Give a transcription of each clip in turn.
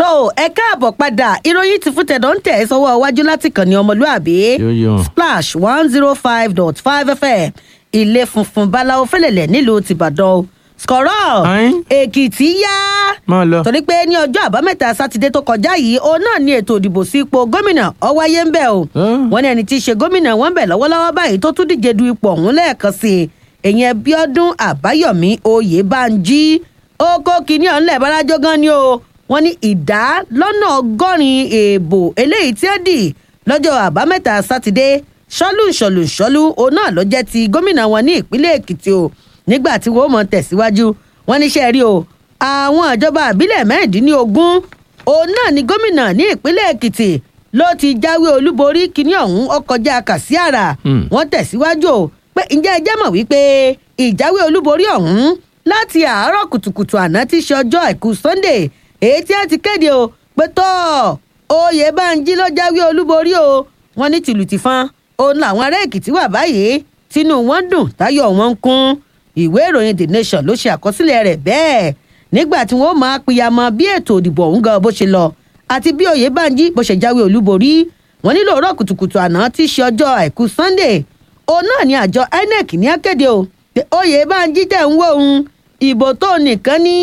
tó ẹ káàbọ̀ padà ìròyìn ti fún tẹ̀dọ̀ ń tẹ̀ ẹ́ sọ́wọ́ iwájú láti kàn ní ọmọlúàbí Yóyó. splash one zero five dot five fm ilé funfun báláwo fẹlẹ̀lẹ̀ nílùú tìbàdàn skọ̀rọ̀ Ayin. èkìtì yá máa lọ. torí pé ní ọjọ́ àbámẹ́ta sátidé tó kọjá yìí òun náà ní ètò ìdìbò sí ipò gómìnà ó wáyé ń bẹ̀ o Ah. wọ́n ní ẹni tí í ṣe gómìnà wọn ń bẹ̀ lọ́wọ́lọ́wọ́ báyìí tó tún díje du ipò ọ̀hún lẹ́ẹ̀kan sí i èyàn bíọ́dún àbáyọ̀mí oyèbánjí ó kó kinní ọ̀hún lẹ̀ bárájọ́ gan ni o wọ́n ní ìdá lọ́nà ọgọ́rin èèbò eléyìí tí ó dì lọ́jọ́ àbámẹ́ta sátidé ṣọ́lù ṣọ̀lù ṣọ́lù òun náà ló jẹ́ ti gómìnà wọn ní ìpínlẹ̀ èkìtì o nígbà tí wọ́n mọ̀ tẹ̀síwájú wọ́n níṣẹ́ rí o àwọn ìjọba àbílẹ̀ mẹ́rìndínlógún òun náà ni gómìnà ní ìpínlẹ̀ èkìtì ló ti jáwé olúborí kínní ọ̀hún ó kọjá kàsíàrà Hmm. wọ́n tẹ̀síwájú o pé ǹjẹ́ ẹ jẹ́ mọ̀ wípé ìjáwé olúborí ọ̀hún láti àárọ̀ kùtùkùtù àná tí í ṣe ọjọ́ àìkú sunday èyí tí a ti kéde o pé tọ́ oyè bánjí ló jáwé olúborí o wọ́n ní tìlù tìfọn òun làwọn ará èkìtì wà báyìí tínú wọn dùn táyọ̀ wọn ń kún ìwé ìròyìn the nation ló ṣe àkọsílẹ̀ rẹ̀ bẹ́ẹ̀ nígbà tí wọ́n máa pìyàmọ́ bí ètò ìdìbò ọ̀hún gan bó ṣe lọ àti bí oyèbánjí bó ṣe jáwé olúborí wọn nílò òrọ̀ kùtùkùtù àná tí í ṣe ọjọ́ àìkú sunday òun náà ni àjọ inec ní akéde o pé oyèbánjí tẹ̀ ń wò ó ìbò tó nìkan ní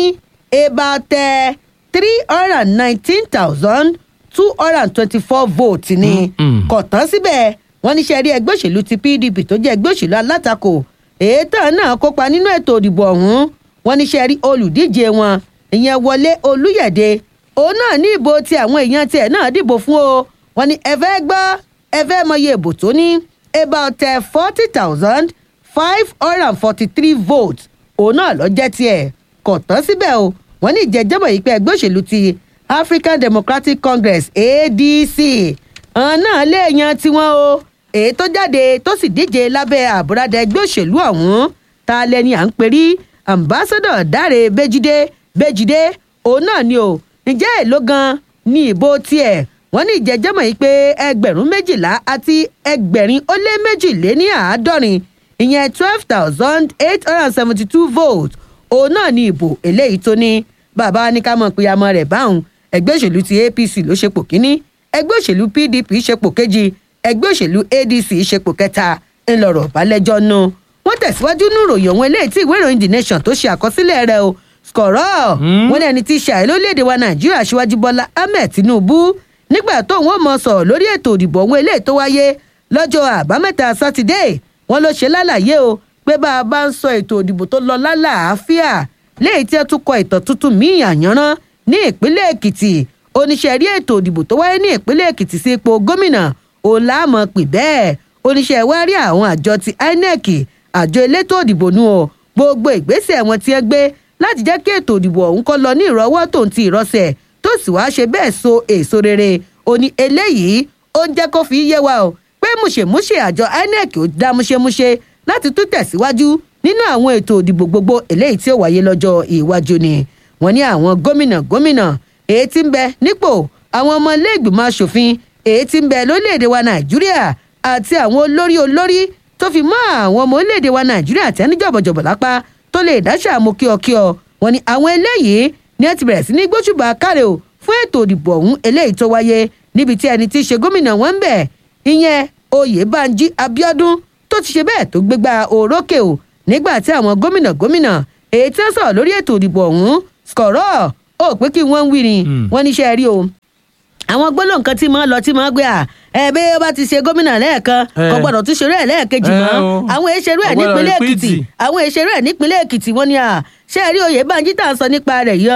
about three hundred and nineteen thousand two hundred and twenty-four votes ni Mm-mm. kò tán síbẹ̀ wọ́n ní sẹ́rí ẹgbẹ́ òṣèlú ti pdp tó jẹ́ ẹgbẹ́ òṣèlú alátakò ètò náà kópa nínú ètò ìdìbò ọ̀hún wọ́n ní sẹ́rí olùdíje wọn ìyẹn wọlé olúyẹ̀dẹ òun náà ní ìbò tí àwọn èèyàn tiẹ̀ náà dìbò fún o wọ́n ní ẹ fẹ́ gbọ́ ẹ fẹ́ mọyì ìbò tó ní about forty thousand five hundred and forty-three votes òun náà lọ jẹ́ tiẹ̀ kò tán síbẹ̀ o wọ́n ní ìjẹ́jẹ́bọ̀ yìí pé ẹgbẹ́ òṣèlú ti african democratic congress adc àwọn náà léèyàn tiwọn o èyí tó jáde tó sì díje lábẹ́ àbúradà ẹgbẹ́ òṣèlú ọ̀hún ta lẹni à ń perí ambassadọ dáre béjídé béjídé òun náà ni o ǹjẹ́ èló gan ni ìbò tiẹ̀ wọ́n ní ìjẹ́jẹ́mọ̀ yìí pé ẹgbẹ̀rún méjìlá àti ẹgbẹ̀rin ó lé méjìléní àádọ́rin ìyẹn twelve thousand eight hundred and seventy two votes òun náà ni ìbò eléyìí tó ní bàbá ní ká mọ̀ pé amọ̀ rẹ̀ báwọn ẹgbẹ́ òṣèlú ti apc ló ṣepò kínní ẹgbẹ́ òṣèlú pdp ṣepò kejì ẹgbẹ́ òṣèlú adc ṣepò kẹta ńlọrọ̀ balẹ̀jọ́ nù wọ́n tẹ̀síwájú nínú ìròyìn ọ̀hún eléyìí tí ìwé ìròyìn the nation tó ṣe àkọsílẹ̀ rẹ̀ o skọ̀rọ̀ Hmm. wọ́n ní ẹni tí í ṣe àìló léde wa nàìjíríà síwájú bọ́lá ahmed tinubu nígbà tó wọn mọ sọ̀rọ̀ lórí ètò ìdìbò ọ̀hún eléyìí tó wáyé lọ́jọ́ àbámẹ́ta sátidé wọn ló ṣe lálàyé o pé bá a bá ń sọ ètò ìdìbò tó lọ lálàáfíà léyìí tí ẹ tún kọ ìtàn tuntun míì àyànrán ní ìpínlẹ̀ èkìtì oníṣẹ́ rí ètò ìdìbò tó wáyé ní ìpínlẹ̀ èkìtì sí ipò gómìnà òun láàmọ̀ pè bẹ́ẹ̀ oníṣẹ́ wá rí àwọn àjọ ti inec àjọ elétò ìdìbò nù ọ gbogbo ìgbésẹ̀ wọn ti ẹ gbé láti jẹ́ kí ètò ìdìbò ọ̀hún kọ́ lọ ní ìrọwọ́ tòun ti ìrọsẹ̀ tó sì wá ṣe bẹ́ẹ̀ so èso rere ó ní eléyìí ó ń jẹ́ kó fi yé wa o pé múṣemúṣe àjọ inec ó dá múṣemúṣe láti tún tẹ̀síwájú nínú àwọn ètò ìdìbò gbogbo eléyìí tí ó wáyé lọ́jọ́ iwájú ni wọ́n ní àwọn gómìnà gómìnà èyí tí ń bẹ nípò àwọn ọmọ iléègbìmọ̀ asòfin èyí tí ń bẹ lórílẹ̀‐èdè wa nàìjíríà àti àwọn olórí olórí tó fi mọ́ àwọn ọmọ orílẹ̀‐èdè wa nàìjíríà tí wọ́n ní jọ̀bọ̀jọ̀bọ̀ lápá tó lè dáṣà mú kíọkíọ wọ́n ní àwọn eléyìí ni ẹ ti bẹ̀rẹ̀ sí ní gbóṣùbà káre o fún ètò ìdìbò ọ̀hún eléyìí tó wáyé níbi tí ẹni tí í ṣe gómìnà wọn ń bẹ̀ ìyẹn oyèbánjí abiodun tó ti ṣe bẹ́ẹ̀ tó gbégbá orókè o nígbà tí àwọn gómìnà gómìnà èyí tí wọ́n sọ̀rọ̀ lórí ètò ìdìbò ọ̀hún skọ̀rọ̀ ó pé kí wọ́n ń wí ni Hmm. wọ́n níṣẹ́ rí o àwọn gbólóhùn kan tí mo lọ tí mo gbé à ẹ bí ó bá ti ṣe gómìnà lẹ́ẹ̀kan Eh. kò gbọ́dọ̀ tún ṣerú ẹ̀ lẹ́ẹ̀kejì Eh, mọ́ o. àwọn èṣerú ẹ̀ Kò gbọ́dọ̀ nípínlẹ̀ repeat. èkìtì àwọn èṣerú ẹ̀ nípínlẹ̀ èkìtì wọ́n ní à ṣé ẹ rí oyè bánjí tá à ń sọ nípa rẹ̀ yọ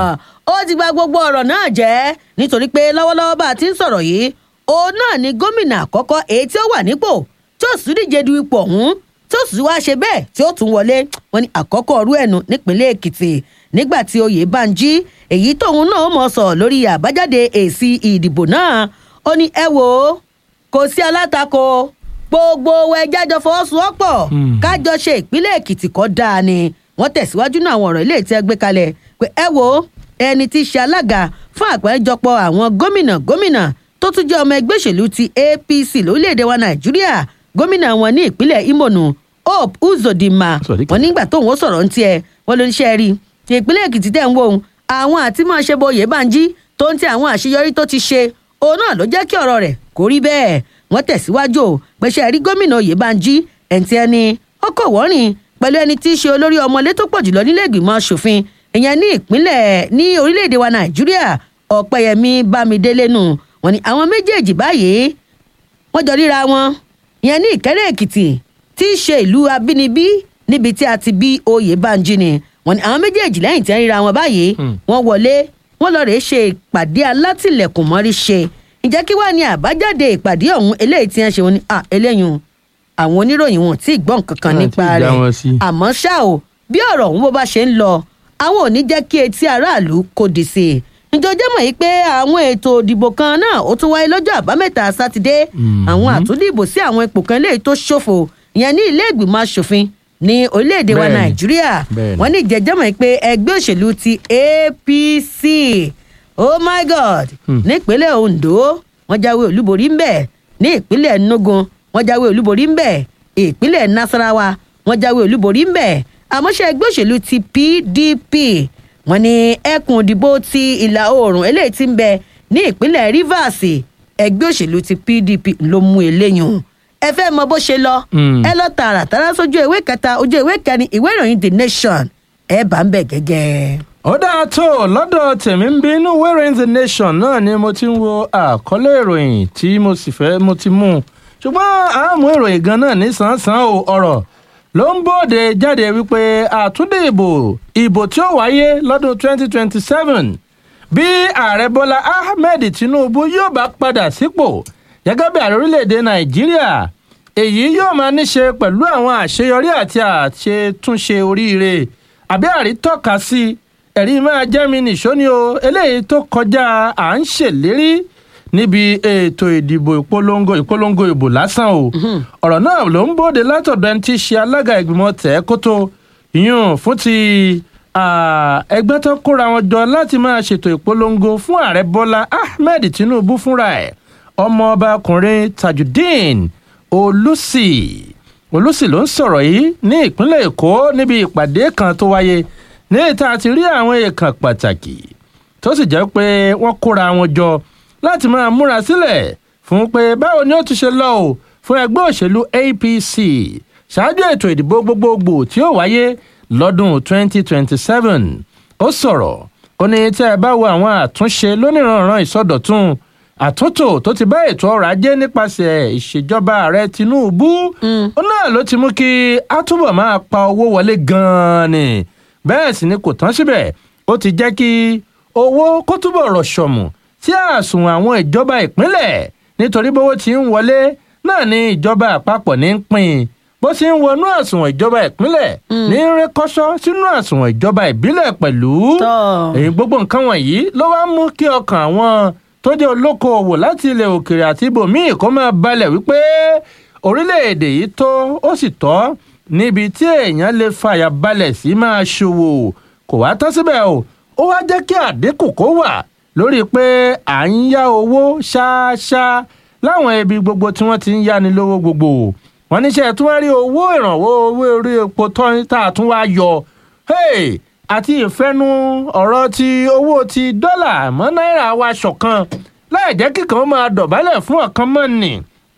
ó ti gba gbogbo ọ̀rọ̀ náà jẹ́ nítorí pé lọ́wọ́lọ́wọ́ bá a ti ń sọ̀rọ̀ yìí òun náà ni gómìnà àkọ́kọ́ èyí tí ó wà nípò tí ó sì díje du ipò ọ̀hún tí ó sì wá ṣe bẹ́ẹ̀ tí ó tún wọlé wọn ni àkọ́kọ́ ọ̀rú ẹ̀nu nípínlẹ̀ èkìtì nígbà tí oyè bánjí èyí tóun náà mọ̀ sọ lórí àbájáde èsì ìdìbò náà ó ní ẹ wò ó kò sí alátakò gbogbo ẹjẹ́ àjọ fọwọ́sowọ́pọ̀ Hmm. kájọ ṣe ìpínlẹ̀ èkìtì kọ́ dáa ni wọ́n tẹ̀síwájú náà àwọn ọ̀rọ̀ ilé tí ẹ gbé kalẹ̀ pé ẹ wo ẹni tí í ṣe alága fún àgbáríjọpọ̀ àwọn gómìnà gómìnà tó tún jẹ́ ọmọ ẹgbẹ́ òṣèlú ti apc lórílẹ̀‐èdè wa nàìjíríà gómìnà wọn ní ìpínlẹ̀ imo nù hope uzodinma Sọ̀díkà. wọn nígbà tóun ó sọ̀rọ̀ ń tiẹ̀ wọn ló ń ṣe rí ìpínlẹ̀ èkìtì tẹ̀ ń wò ó àwọn àti máa ṣe bóyè bánjí tó ń ti àwọn àṣeyọrí tó ti ṣe òun náà ló jẹ́ kí ọ̀rọ̀ rẹ̀ kó rí bẹ́ẹ̀ wọ́n tẹ̀síwájú o pẹ̀ṣẹ̀ rí gómìnà oyèbánjí ẹ̀ǹtí ẹni ó kò wọ́rìn pẹ̀lú ẹni tí í ṣe olórí ọmọlé tó pọ̀ jùlọ nílé ìgbìmọ̀ asòfin ìyẹn ní ìpínlẹ̀ ní orílẹ̀-èdè wa nàìjíríà ọ̀pẹ̀yẹmí bámidélé nù wọ́n ní àwọn méjèèjì báyìí wọ́n jọ ríra wọn ìyẹn ní ìkẹ́rẹ́ èkìtì tí í ṣe ìlú abínibí níbi tí a ti bí oyèbánjí ni wọ́n ní àwọn méjèèjì lẹ́yìn tí wọ́n ríra wọn báyìí wọ́n wọlé wọ́n lọ rèé ṣe ìpàdé alátìlẹ̀kùn mọ́rí ṣe ǹjẹ́ kí wàá ní àbájáde ìpàdé ọ̀hún eléyìí tí wọ́n ṣe wọn ni ah eléyìí àwọn oníròyìn wọn ò tí ì gbọ́ nǹkan kan Wọn ò nípa tí ì dá rẹ̀ wọn sí. àmọ́ ṣá o bí ọ̀rọ̀ ọ̀hún bó bá ṣe ń lọ àwọn ò ní jẹ́ kí etí aráàlú kò dì sí i nítorí mọ̀ yìí pé àwọn ètò ìdìbò kan náà ó tún wáyé lọ́jọ́ àbámẹ́ta sátidé àwọn àtúndìbò sí àwọn ipò kan eléyìí tó ṣòfò ìyẹn ní ilé ìgbìmọ̀ asòfin ní orílẹ̀-èdè wa Bẹ́ẹ̀ni. nàìjíríà Bẹ́ẹ̀ni. wọ́n ní ìjẹ́jẹ́ mọ̀ yìí pé ẹgbẹ́ òṣèlú ti apc oh my god nípínlẹ̀ ondo wọ́n jáwé olúborí ń bẹ̀ ní ìpínlẹ̀ enugu wọ́n jáwé olúborí ń bẹ̀ ìpínlẹ̀ nasarawa wọ́n jáwé olúborí ń bẹ̀ àmọ́ṣe ẹgbẹ́ òṣèlú ti pdp wọ́n ní ẹkùn ìdìbò ti ìlà oòrùn eléyìí ti ń bẹ ní ìpínlẹ̀ rivers ẹgbẹ́ òṣèlú ti pdp ló mú eléyìí ẹ fẹ́ mọ bó ṣe lọ Mm. ẹ lọ tààràtàrà sójú ìwé kẹta ojú ìwé kẹrin ìwé ìròyìn the nation ẹ bá ń bẹ̀ gẹ́gẹ́. ó dáa tó lọ́dọ̀ tèmi ń bí inú wẹ́rẹ́ the nation náà ni mo ti ń wo àkọlé ìròyìn tí mo sì fẹ́ mo ti mú un ṣùgbọ́n àmú ìròyìn gan náà ní sàn-án o ọ̀rọ̀ ló ń bòde jáde wípé àtúndì ìbò ìbò tí ó wáyé lọ́dún 2027 bí ààrẹ bọ́lá ahmed tinubu yóò bá padà sípò gẹ́gẹ́ bí ààrẹ orílẹ̀-èdè nàìjíríà èyí yóò máa níṣe pẹ̀lú àwọn àṣeyọrí àti àṣetúnṣe oríire àbí àrítọ́ka sí ẹ̀rí máa jẹ́ mi nìṣó ni o eléyìí tó kọjá à ń ṣèlérí níbi ètò ìdìbò ìpolongo ìpolongo ìbò lásán o ọ̀rọ̀ náà ló ń bòde látọ̀dọ̀ ẹni tí í ṣe alága ìgbìmọ̀ tẹ̀ kótó yún fún ti ah, ẹgbẹ́ tó kóra wọn jọ láti máa ṣètò ìpolongo fún ààrẹ bọ́lá ahmed tinubu fúnra ẹ̀ ọmọọbakùnrin tajudeen olùsì olùsì ló ń sọ̀rọ̀ yìí ní ìpínlẹ̀ èkó níbi ìpàdé kan tó wáyé ní ìta àti rí àwọn èèkàn pàtàkì tó sì jẹ́ pé wọ́n kóra wọn jọ láti máa múra sílẹ̀ fún pé báwo ni ó ti ṣe lọ o fún ẹgbẹ́ òṣèlú apc ṣáájú ètò ìdìbò gbogbogbò tí ó wáyé lọ́dún 2027 ó sọ̀rọ̀ ó ní tẹ́ ẹ bá wo àwọn àtúnṣe lóníranran ìsọdọ̀tun àtúntò tó ti bá ètò ọrọ̀ ajé nípasẹ̀ ìṣèjọba ààrẹ tinubu ó náà ló ti mú kí a túbọ̀ máa pa owó wọlé gan-an ni bẹ́ẹ̀ sì ni kò tán síbẹ̀ ó ti jẹ́ kí owó kó túbọ̀ rọ̀ṣọ̀mù sí àsùnwọ̀n àwọn ìjọba ìpínlẹ̀ nítorí bówó ti ń wọlé náà ni ìjọba àpapọ̀ ní ń pín in bó ti ń wọnú àsùnwọ̀n ìjọba ìpínlẹ̀ ní ń rékọ́ṣọ́ sínú àsùnwọ̀n ìjọba ìbílẹ̀ pẹ̀lú Tọ́. èyí gbogbo nǹkan wọ̀nyí ló wá mú kí ọkàn àwọn tó jẹ́ olókoòwò láti ilẹ̀ òkèèrè àti ibòmíì kó máa balẹ̀ wípé orílẹ̀-èdè yìí tó ó sì tọ́ níbi tí èèyàn lè fàyà balẹ̀ sí máa ṣòwò kò wá tán síbẹ̀ o ó wá jẹ́ kí àdínkù kó wà lórí pé à ń yá owó ṣáṣá láwọn ibi gbogbo tí wọ́n ti ń yáni lówó gbogbo wọ́n níṣẹ́ tí wọ́n rí owó ìrànwọ́ owó orí epo tán tá a tún wá yọ hey, àti ìfẹ́nu ọ̀rọ̀ ti owó ti dọ́là mọ́ náírà wa ṣọ̀kan láì jẹ́ kíkan máa dọ̀bálẹ̀ fún ọ̀kan mọ́ nì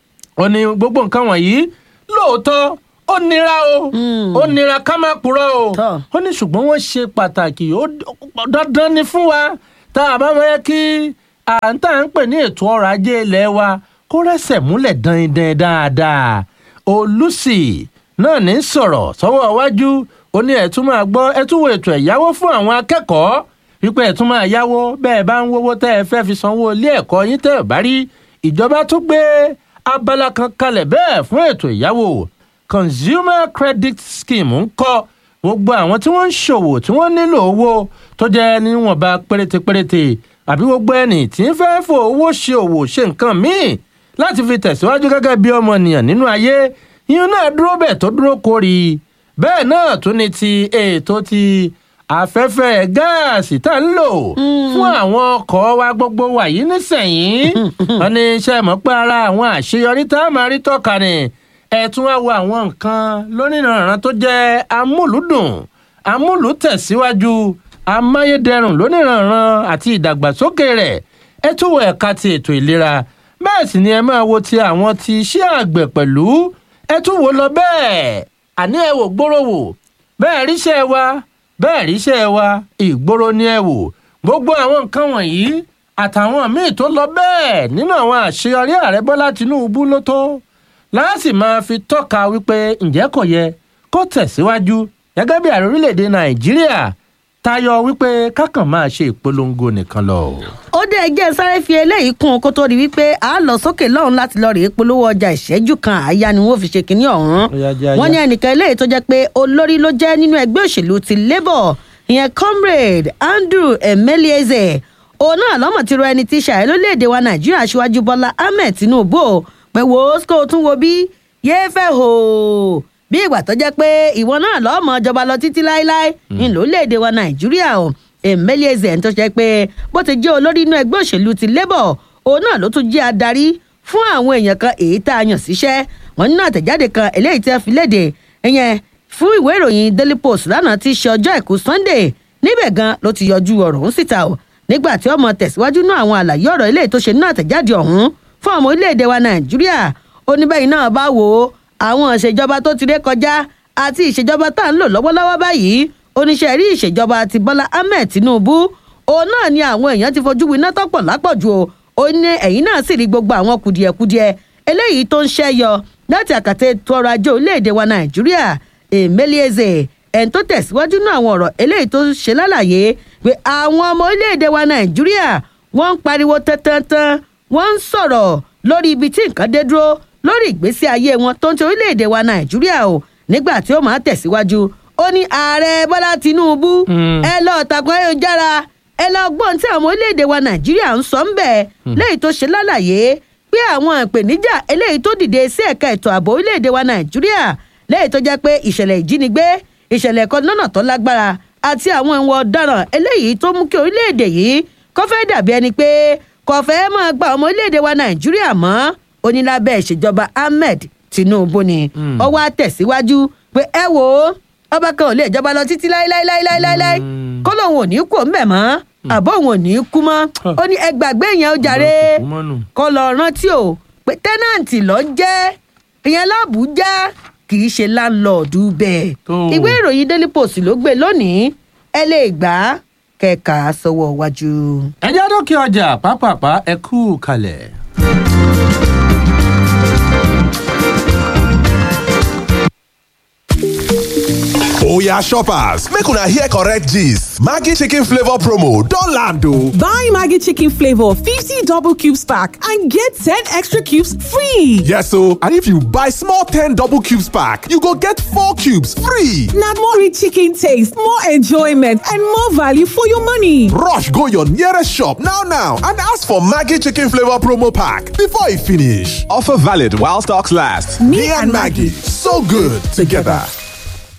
ó ní gbogbo nǹkan wọ̀nyí lóòótọ́ ó nira o ó nira ká má purọ́ o Tọ́. ó ní ṣùgbọ́n wọ́n ṣe pàtàkì ó dandan ni fún wa tá a bá fẹ́ kí à ń tà ń pè ní ètò ọrọ̀ ajé ilé wa kó rẹ́sẹ̀ múlẹ̀ dandan dáadáa olùsì náà ní sọ̀rọ̀ sọ́wọ́ iwájú ó ní ẹ̀tún máa gbọ́ ẹ̀tún wo ètò ẹ̀yáwó fún àwọn akẹ́kọ̀ọ́ wípé ẹ̀tún máa yáwó bẹ́ẹ̀ bá ń wówó tẹ́ ẹ fẹ́ fi sanwó ilé ẹ̀kọ́ yín tẹ́ ẹ bá rí ìjọba tún gbé abala kan kalẹ̀ bẹ́ẹ̀ fún ètò ìyáwó consumer credit scheme ń kọ́ gbogbo àwọn tí wọ́n ń ṣòwò tí wọ́n nílò owó tó jẹ́ níwọ̀nba péréte péréte àbí gbogbo ẹni tí ń fẹ́ fò owó ṣe òwò ṣe nǹkan míì láti fi tẹ̀síwájú gẹ́gẹ́ bí ọmọnìyàn nínú ayé yíyún náà dúró bẹ́ẹ̀ tó dúró kórì bẹ́ẹ̀ náà tún ní ti ètò ti afẹ́fẹ́ gáàsì tá ń lò fún àwọn ọkọ̀ wa gbogbo wà yìí nísẹ̀yìn wọn ní iṣẹ́ mọ̀ pé ara àwọn àṣeyọrí tá a máa rí tọ́ka ni ẹ tún wá wo àwọn nǹkan lónìrànràn tó jẹ́ amúlùdùn amúlùtẹ̀síwájú amáyédẹrùn lóníranran àti ìdàgbàsókè rẹ̀ ẹ tún wo ẹ̀ka ti ètò ìlera bẹ́ẹ̀ sì ni ẹ máa wo ti àwọn ti iṣẹ́ àgbẹ̀ pẹ̀lú ẹ tún wo lọ bẹ́ẹ̀ àní ẹ wò gbóró wò bẹ́ẹ̀ ríṣẹ́ wa bẹ́ẹ̀ ríṣẹ́ wa ìgboro ni ẹ wò gbogbo àwọn nǹkan wọ̀nyí àtàwọn míì tó lọ bẹ́ẹ̀ nínú àwọn àṣeyọrí ààrẹ bọ́lá tìǹbù ló tó láàsì máa fi tọ́ka wípé ǹjẹ́ kò yẹ kó tẹ̀síwájú gẹ́gẹ́ bí ààrẹ orílẹ̀-èdè nàìjíríà tayọ wípé kákan máa ṣe ìpolongo nìkan lọ. ó dé ẹjẹ́ sáré fi eléyìí kún un kó tó di wípé a lọ sókè lọ́hùn láti lọ rèé polówó ọjà ìṣẹ́jú kan àáyá ni wọ́n fi ṣe kínní ọ̀hún. Ó yá, jẹ́ àyà. wọ́n ní ẹnìkan eléyìí tó jẹ́ pé olórí ló jẹ́ nínú ẹgbẹ́ òṣèlú ti labour ìyẹn comrade andrew emelieze òun náà lọ́mọ̀ tí ro ẹni tí ṣàyẹ̀ lórílẹ̀‐èdè wa nàìjíríà aṣíwájú bọ́lá ahmed tinubu o pé wo kó o tún wo bí yéé fẹ́ hò ó bí ìgbà tó jẹ́ pé ìwọ náà lọ́mọ ìjọba lọ títí láéláé ní lórílẹ̀‐èdè wa nàìjíríà o emelieze ẹni tó ṣe pé bó ti jẹ́ olórí inú ẹgbẹ́ òṣèlú ti labour òun náà ló tún jẹ́ adarí fún àwọn èèyàn kan èyí tá a yàn síṣẹ́ wọn nínú àtẹ̀jáde kan eléyìí tí wọ́n fi léde ìyẹn fún ìwé ìròyìn daily post lánàá tí í ṣe ọjọ́ àìkú sunday níbẹ̀ gan ló ti yọjú ọ̀rọ̀ ọ̀hún síta o nígbà tí ọmọ tẹ̀síwájú náà àwọn àlàyé ọ̀rọ̀ eléyìí tó ṣe nínú àtẹ̀jáde ọ̀hún fún ọmọ orílẹ̀-èdè wa nàìjíríà oníbẹ̀yìn náà bá wò ó àwọn ìṣèjọba tó ti ré kọjá àti ìṣèjọba tá à ń lò lọ́wọ́lọ́wọ́ báyìí oníṣẹ́ rí ìṣèjọba ti bọ́lá ahmed tinubu òun náà ni àwọn èèyàn ti fojú winá tọ́pọ̀ lápọ̀jù o ó ní ẹ̀yìn náà sì rí gbogbo àwọn kùdìẹ̀kudiẹ eléyìí tó ń ṣẹ́yọ láti àkàtà ètò ọrọ̀ ajé orílẹ̀-èdè wa nàìjíríà emelieze ẹni tó tẹ̀síwájú náà àwọn ọ̀rọ̀ eléyìí tó ṣe lálàyé pé àwọn ọmọ orílẹ̀-èdè wa nàìjíríà wọ́n ń pariwo tantantan wọ́n ń sọ̀rọ̀ lórí ibi tí nǹkan dé dúró lórí ìgbésí ayé wọn tó ń ti orílẹ̀-èdè wa nàìjíríà o nígbà tí ó máa tẹ̀síwájú ó ní ààrẹ bọ́lá tinubu Mm. ẹ lọ tàkùn ayélujára ẹ lọ gbọ́n tí àwọn orílẹ̀-èdè wa nàìjíríà ń sọ ń bẹ̀ léyìí tó ṣe lálàyé pé àwọn ìpèníjà eléyìí tó dìde sí ẹ̀ka ètò ààbò orílẹ̀-èdè wa nàìjíríà léyìí tó jẹ́ pé ìṣẹ̀lẹ̀ ìjínigbé ìṣẹ̀lẹ̀ ẹ̀kọ́ lọ́nà tó lágbára àti àwọn ìwọ̀n ọ̀daràn eléyìí tó mú kí orílẹ̀-èdè yìí kó fẹ́ dàbí ẹni pé kò fẹ́ máa gba ọmọ orílẹ̀-èdè wa nàìjíríà mọ́ onílábẹ́ ìṣèjọba ahmed tinubu ni ó wá tẹ̀síwájú pé ẹ wò ó ọba kan ò lè jọba lọ títí láéláéláéláéláé Mm. kó lóun ò ní kú òun bẹ̀ mọ́ àbọ̀ òun ò ní kú mọ́ ó ní ẹ gbàgbé yẹn ó jàre Kò mọ́nù. kó lọ rántí o pé tẹ́nàǹtì lọ jẹ́ ìyẹn lábùjá kì í ṣe láńlọ́ọ̀dù bẹ́ẹ̀ Tó. ìwé ìròyìn daily post ló gbé lónìí ẹ lè gbà á kẹka sọ́wọ́ wájú. ẹ jẹ́ dókè ọjà pápápá ẹ kú kalẹ̀. Oya shoppers, make una hear correct gist. Maggi chicken flavor promo don land o. Buy Maggie Chicken Flavor 50 double cubes pack and get 10 extra cubes free. Yes o, and if you buy small 10 double cubes pack, you go get 4 cubes free. Now more rich chicken taste, more enjoyment, and more value for your money. Rush go your nearest shop now now and ask for Maggi chicken flavor promo pack before e finish. Offer valid while stocks last. Me and Maggie, so good together.